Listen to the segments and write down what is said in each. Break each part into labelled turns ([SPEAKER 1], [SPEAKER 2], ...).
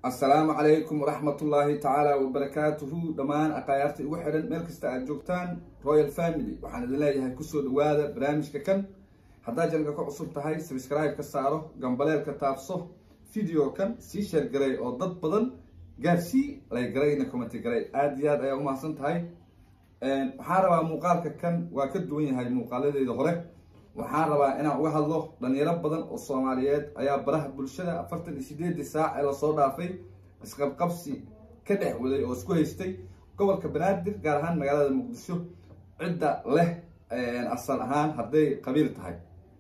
[SPEAKER 1] assalaamu calaykum waraxmatullaahi tacaala wabarakaatuhu dhammaan aqayaarta igu xidhan meel kasta aad joogtaan royal family waxaan idin leeyahay kusoo dhawaada barnaamijka kan haddaad janalka ka cusub tahay sabscribe ka saaro gambaleelka taabso video kan sii sheer garay oo dad badan gaarsii lay garayna commenty garay aada iyo aad ayaa umahadsan tahay waxaan rabaa muuqaalka kan waa ka duwan yahay muuqaaladeeda hore waxaan rabaa inaan uga hadlo dhalinyaro badan oo soomaaliyeed ayaa baraha bulshada afartan iyo sideedii saac ee lasoo dhaafay isqabqabsi ka dhex waday oo isku haystay gobolka banaadir gaar ahaan magaalada muqdisho cidda leh asal ahaan hadday qabiil tahay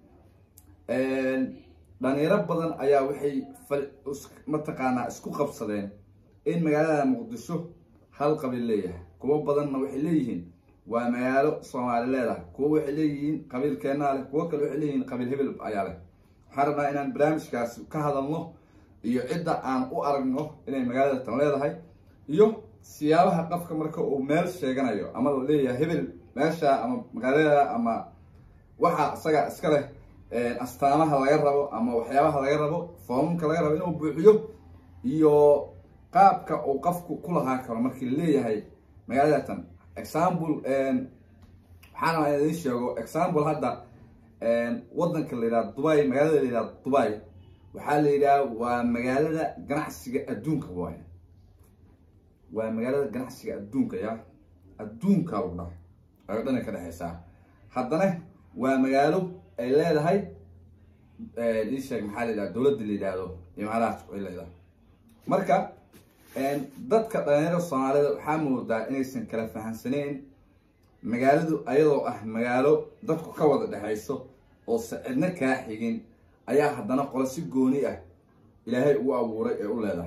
[SPEAKER 1] dhalinyaro badan ayaa waxay mataqaanaa isku qabsadeen in magaalada muqdisho hal qabiil leeyahay kuwo badanna waxay leeyihiin waa magaalo soomaali leedahay kuwo waxay leeyihiin qabiil keenaa leh kuwo kale waxay leeyihiin qabiil hebel ayaa leh waxaan rabnaa inaan barnaamijkaas ka hadalno iyo cidda aan u aragno inay magaalada tan leedahay iyo siyaabaha qofka marka uu meel sheeganayo ama la leeyahay hebel meesha ama magaalada ama waxa isaga iska leh astaamaha laga rabo ama waxyaabaha laga rabo foomamka laga rabo inuu buuxiyo iyo qaabka uu qofku ku lahaan karo markii la leeyahay magaalada tan example waxaan rabaa in idin sheego example hadda wadanka la yidhaha dubai magaalada la yidhaha dubai waxaa la yidhaha waa magaalada ganacsiga adduunka waay waa magaalada ganacsiga adduunka ya adduunka lagu dhaha ayo dhana ka dhexeysaa haddana waa magaalo ay leedahay ii sheeg maxaa la yidhaha dowladda la yidhaahdo imaaraadku ay leedahay marka dadka dhalinyarada soomaalida waxaa moodaa inaysan kala fahamsaneyn magaaladu ayadoo ah magaalo dadku ka wada dhexayso oo sacidna kaa xigin ayaa haddana qolo si gooni ah ilaahay ugu abuuray ee u leedahay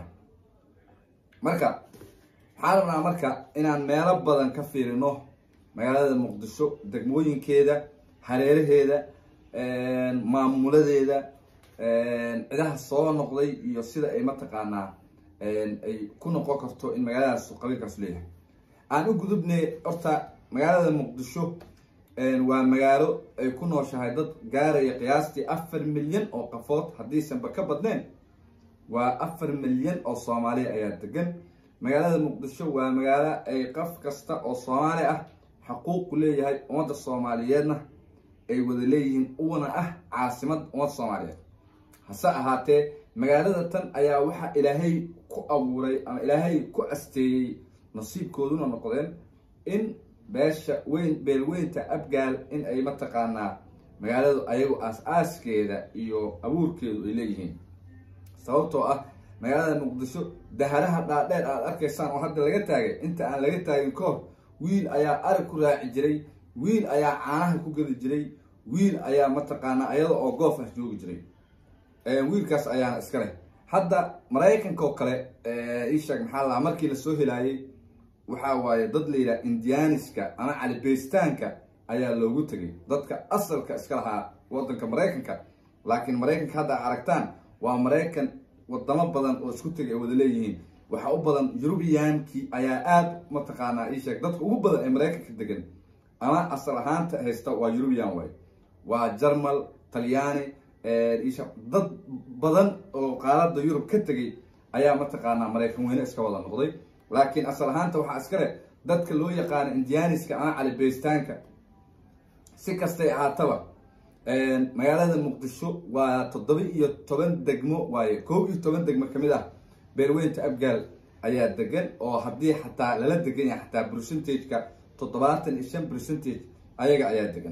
[SPEAKER 1] marka waxaan rabnaa marka inaan meelo badan ka fiirino magaalada muqdisho degmooyinkeeda hareeraheeda maamuladeeda cidaha soo noqday iyo sida ay mataqaanaa ay ku noqon karto in magaaladaas qabiilkaas leeyahay aan u gudubnay horta magaalada muqdisho waa magaalo ay ku nooshahay dad gaaraya qiyaastii afar milyan oo qafood haddiisanba ka badneen waa afar milyan oo soomaaliya ayaa degan magaalada muqdisho waa magaalo ay qof kasta oo soomaali ah xaquuqu leeyahay ummadda soomaaliyeedna ay wada leeyihiin uuna ah caasimad ummadda soomaaliyeed hase ahaatee magaalada tan ayaa waxaa ilaahay ku abuuray ama ilaahay ku asteeyey nasiibkooduna noqdeen in beesha weyn beelweynta abgaal in ay mataqaanaa magaaladu ayagu aas-aaskeeda iyo abuurkeedu ay leeyihiin sababtoo ah magaalada muqdisho daharaha dhaadheer aad arkaysaan oo hadda laga taagay inta aan laga taagin ka hor wiil ayaa arag ku raaci jiray wiil ayaa caanaha ku gedi jiray wiil ayaa mataqaanaa ayada oo goof ah joogi jiray wiilkaas ayaana iska leh hadda maraykanka oo kale isheeg maxaa lahaa markii lasoo helaayey waxaa waaye dad la yidhaha indianiska ama calibeystaanka ayaa loogu tegay dadka asalka iska lahaa wadanka maraykanka laakiin maraykanka hadda aragtaan waa maraykan wadamo badan oo isku tegay ay wada leeyihiin waxaa u badan yurubiyankii ayaa aada mataqaanaa isheeg dadka ugu badan ee maraykanka degan ama asal ahaanta haysta waa yurubiyan waay waa jarmal talyaani dad badan oo qaaradda yurub ka tegay ayaa mataqaanaa maraykan weyne iska wada noqday laakiin asal ahaanta waxaa iska leh dadka loo yaqaano indianiska ama calibeystaanka si kastay ahaataba magaalada muqdisho waa toddoba iyo toban degmo waaye koob iyo toban degmo kamid ah beelweynta abgaal ayaa degan oo haddii xataa lala degan yahay xataa percentageka toddobaatan iyo shan percentage ayaga ayaa degan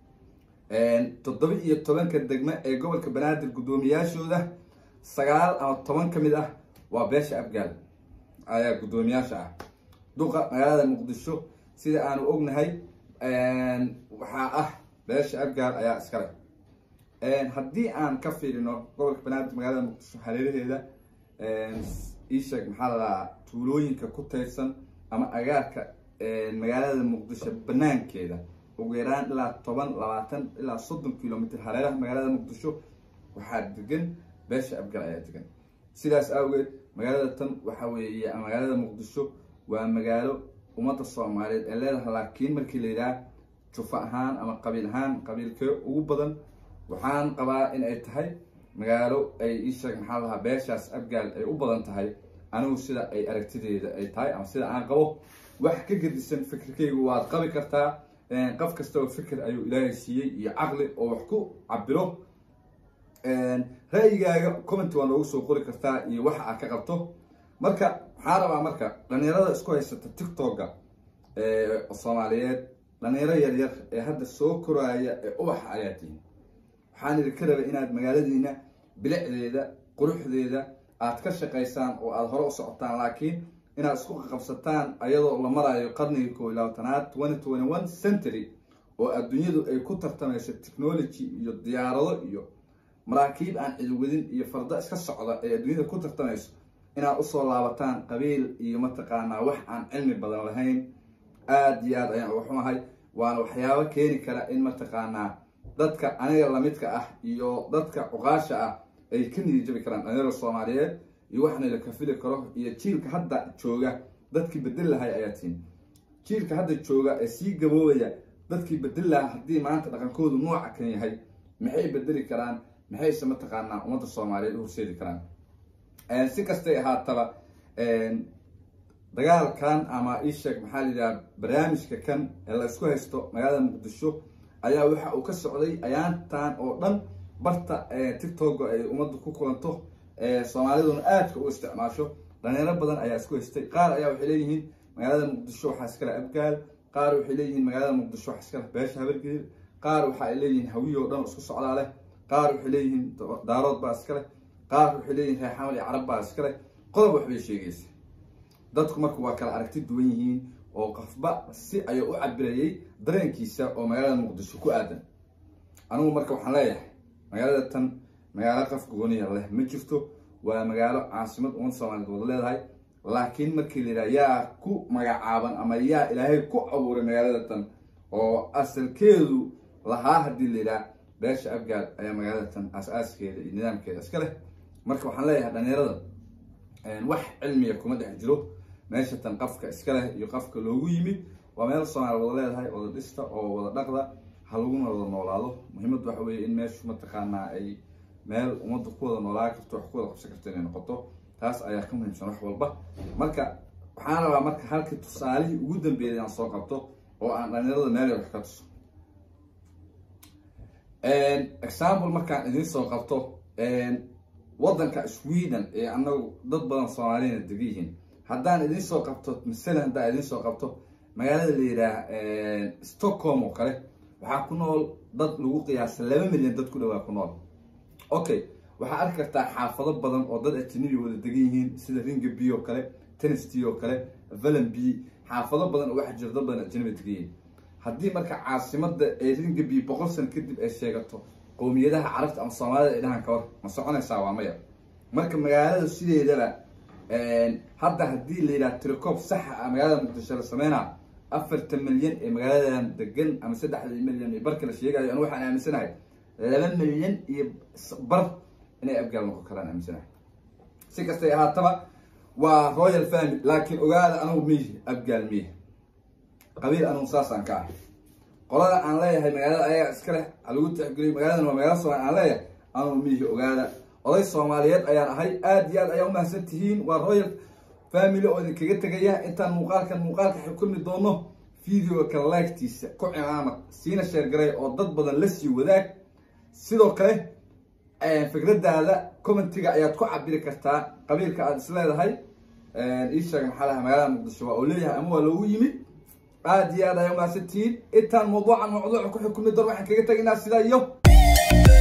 [SPEAKER 1] toddoba iyo tobanka degmo ee gobolka banaadir guddoomiyaashooda sagaal ama toban ka mid ah waa beesha abgaal ayaa guddoomiyaasha ah duqa magaalada muqdisho sida aanu ognahay waxaa ah beesha abgaal ayaa iska leh haddii aan ka fiirino gobolka banaadir magaalada muqdisho hareeraheeda iisheeg maxaa ladahaa tuulooyinka ku tayrsan ama agaarka magaalada muqdisho banaankeeda ugu yaraan ilaa toban labaatan ilaa soddon kilomitr hareeraha magaalada muqdisho waxaa degan beesha abgal ayaa degan sidaas awgeed magaalada tan waxa weeye magaalada muqdisho waa magaalo ummadda soomaaliyeed ee leedahay laakiin markii la yidhaha jufa ahaan ama qabiil ahaan qabiilkee ugu badan waxaan qabaa in ay tahay magaalo ay iisheeg maxaa lahaa beeshaas abgaal ay u badan tahay anigu sida ay aragtideeda ay tahay ama sida aan qabo wax ka gedisan fikirkaygu waad qabi kartaa qof kastaba fikir ayuu ilaahay siiyey iyo caqli oo wax ku cabiro ra'yigaaga comment waa noogu soo qori kartaa iyo waxa aad ka qabto marka waxaa rabaa marka dhalinyarada isku haysata tiktoka soomaaliyeed dhalinyaro yaryar ee hadda soo koraaya ee ubaxa ayaa tihin waxaan idinka rabay inaad magaaladiina bilicdeeda quruxdeeda aad ka shaqaysaan oo aada hore u socotaan laakiin inaad isku qaqabsataan ayadoo la marayo qarnigii koo iyo labaatanaad twenty twenty one century oo adduunyadu ay ku tartamayso technology iyo diyaarado iyo maraakiib aan cidiwadin iyo fardo iska socda ee adduunyada ku tartamayso inaad usoo laabataan qabiil iyo mataqaanaa wax aan cilmi badan lahayn aada iyo aad ayaan uga xumahay waana waxyaabo keeni kara in mataqaanaa dadka aniga lamidka ah iyo dadka cuqaasha ah ay ka nidijabi karaan dhalinyarada soomaaliyeed iyo waxna la kafili karo iyo jiilka hadda jooga dadkii bedel lahay ayaa tihin jiilka hadda jooga ee sii gaboobaya dadkii bedel lahaa haddii maanta dhaqankoodu nooca kan yahay maxay bedeli karaan maxayse mataqaanaa ummadda soomaaliyeed u horseedi karaan si kastay ahaataba dagaalkan ama isheeg maxaa la yidhaha barnaamijka kan ee la isku haysto magaalada muqdisho ayaa waxa uu ka socday ayaantan oo dhan barta tiktoka ay ummadda ku kulanto soomaaliduna aadka u isticmaasho dhalinyaro badan ayaa isku haystay qaar ayaa waxay leeyihiin magaalada muqdisho waxaa iskale abgaal qaar waxay leeyihiin magaalada muqdisho waxaa iskale beesha habargeed qaar waxa ay leeyihiin hawiye oo dhan isku socdaa leh qaar waxay leeyihiin daarood baa iskale qaar waxay leeyihin reexamal iyo carab baa iskale qodob waxbay sheegaysa dadku marka waa kala aragti duwan yihiin oo qofba si ayuu u cabirayay dareenkiisa oo magaalada muqdisho ku aadan anigu marka waxaan leeyahay magaalada tan magaalo qof gooniya leh ma jirto waa magaalo caasimad umad soomaaliyeed wada leedahay laakiin markii la yidhaha yaa ku magacaaban ama yaa ilaahay ku abuuray magaalada tan oo asalkeedu lahaa haddii la yidhaha beesha abgaad ayaa magaalada tan aas-aaskeeda iyo nidaamkeeda iska leh marka waxaan leeyahay dhalinyarada wax cilmiya kuma dhex jiro meesha tan qafka iska leh iyo qafka loogu yimid waa meel soomaaliya wada leedahay wada dhista oo wada dhaqda ha laguna wada noolaado muhiimad waxa weeye in meeshu mataqaanaa ay meel ummadda ku wada noolaa karto wax ku wada qabsan karto inay noqoto taas ayaa ka muhiimsan wax walba marka waxaan rabaa marka halkii tusaalihii ugu dambeeyay aan soo qabto oo aan dhalinyarada meel wax ka tuso example markaan idiin soo qabto waddanka sweden ee anagu dad badan soomaaliyana dega yihiin haddaan idiin soo qabto masalan haddaan idiin soo qabto magaalada la yidhaah stockholm oo kale waxaa ku nool dad lagu qiyaasa laba milyan dad ku dhawaa ku nool okay waxaa arki kartaa xaafado badan oo dad ajanabi wada degan yihiin sida ringaby oo kale tennessty oo kale valenby xaafado badan oo waxaa jira dad badan ajanabi degan yihiin haddii marka caasimada ee ringaby boqol sano kadib ay sheegato qowmiyadaha carabta ama soomaalida ay dhahan kawar ma soconaysaa waa maya marka magaalada sideedaba hadda haddii la yidhaha tiricoob saxa ah magaalada muqdisho la sameynaa afartan milyan ee magaaladan degan ama saddexda milyan iyo barka la sheegayo anu waxaan aaminsanahay laba milyan iyo bar inay abgaal noqon karaan aaminsanahay si kastay ahaataba waa royal family laakiin ogaada anugu miihi abgaal miihi qabiil anugu saasaan ka ah qolada aan leeyahay magaalada ayaga iska leh halagu tixgeliyo magaaladan waa magaala soomaali aan leeyahay anugu miihi ogaada oday soomaaliyeed ayaan ahay aada iyo aad ayaa umahadsan tihiin waa royal family oo idinkaga tegaya intaan muuqaalkan muuqaalka xukulmi doono videoga kale laagtiisa ku cimaamad siina sheergaray oo dad badan la sii wadaag sidoo kale fikradaada commentiga ayaad ku cabiri kartaa qabiilka aada is leedahay ii sheega maxaa laha magaalada muqdisho waa oo leeyahay ama waa loogu yimid aada iyo aad ayaa umahadsan tihiin intaan mawduucan mawduuca ku xukulmi doon waxaan kaga tegaynaa sidaa iyo